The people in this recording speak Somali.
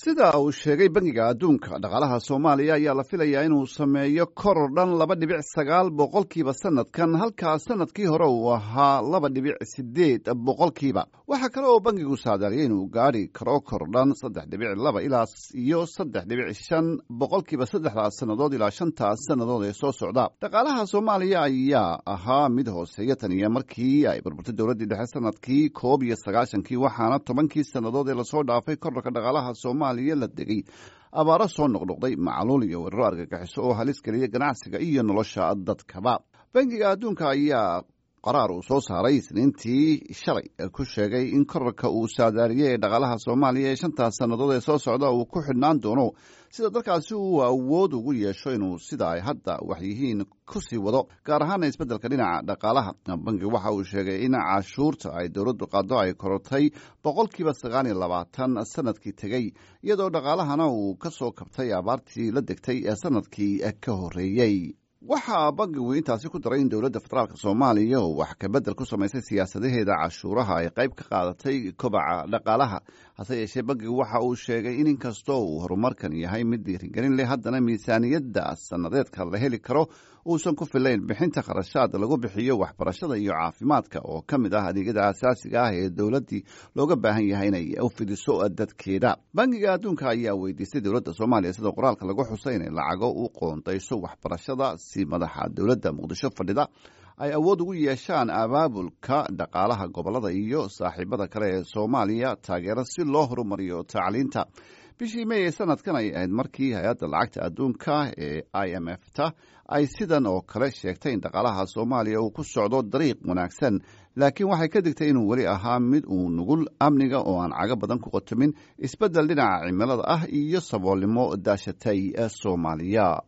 sida uu sheegay bangiga adduunka dhaqaalaha soomaaliya ayaa la filayaa inuu sameeyo koror dhan laba dhibic sagaal boqolkiiba sanadkan halkaa sanadkii hore uu ahaa laba dhibic sideed boqolkiiba waxaa kale oo bangigu saadaaliyay inuu gaadhi karo koror dhan saddex dhibic laba ilaa iyo saddex dhibic shan boqolkiiba saddexdaas sannadood ilaa shantaas sannadood ee soo socda dhaqaalaha soomaaliya ayaa ahaa mid hooseeya tan iyo markii ay burburtay dowladdii dhexe sanadkii koob iyo sagaashankii waxaana tobankii sannadood ee lasoo dhaafay korarka dhaqaalaha soomaaliya la degay abaaro soo noqnoqday macluul iyo weeraro argagixiso oo halis geliya ganacsiga iyo nolosha dadkaba bangiga adduunka ayaa qaraar uu soo saaray isniintii shalay ku sheegay in korarka uu saadaariyey ee dhaqaalaha soomaaliya ee shantaas sannadood ee soo socda uu ku xidhnaan doono sida dalkaasi uu awood ugu yeesho inuu sida ay hadda wax yihiin kusii wado gaar ahaana isbeddelka dhinaca dhaqaalaha bangigu waxa uu sheegay in cashuurta ay dowladdu qaado ay korortay boqolkiiba sagaal iyo labaatan sanadkii tegey iyadoo dhaqaalahana uu ka soo kabtay abaartii la degtay ee sanadkii ka horreeyey waxaa bangigu intaasi ku daray in dowladda federaalk soomaaliya oo wax kabedel ku samaysay siyaasadaheeda cashuuraha ay qayb ka qaadatay kobaca dhaqaalaha hase yeeshee bangigu waxa uu sheegay in inkastoo uu horumarkan yahay mid dhiirigelin leh haddana miisaaniyadda sannadeedka la heli karo uusan ku filayn bixinta kharashaad lagu bixiyo waxbarashada iyo caafimaadka oo ka mid ah adeegyada asaasiga ah ee dowladdii looga baahan yahay inay u fidiso dadkeeda bangiga adduunka ayaa weydiistay dowladda soomaaliya sida qoraalka lagu xusay inay lacago u qoondayso waxbarashada si madaxa dowladda muqdisho fadhida ay awood ugu yeeshaan abaabulka dhaqaalaha gobolada iyo saaxiibada kale ee soomaaliya taageero si loo horumariyo tacliinta bishii may ee sanadkan ay ahayd markii hay-adda lacagta adduunka ee i m f ta ay sidan oo kale sheegtay in dhaqaalaha soomaaliya uu ku socdo dariiq wanaagsan laakiin waxay ka digtay inuu weli ahaa mid uu nugul amniga oo aan cago badan ku qotomin isbeddel dhinaca cimilada ah iyo saboolnimo daashatay soomaaliya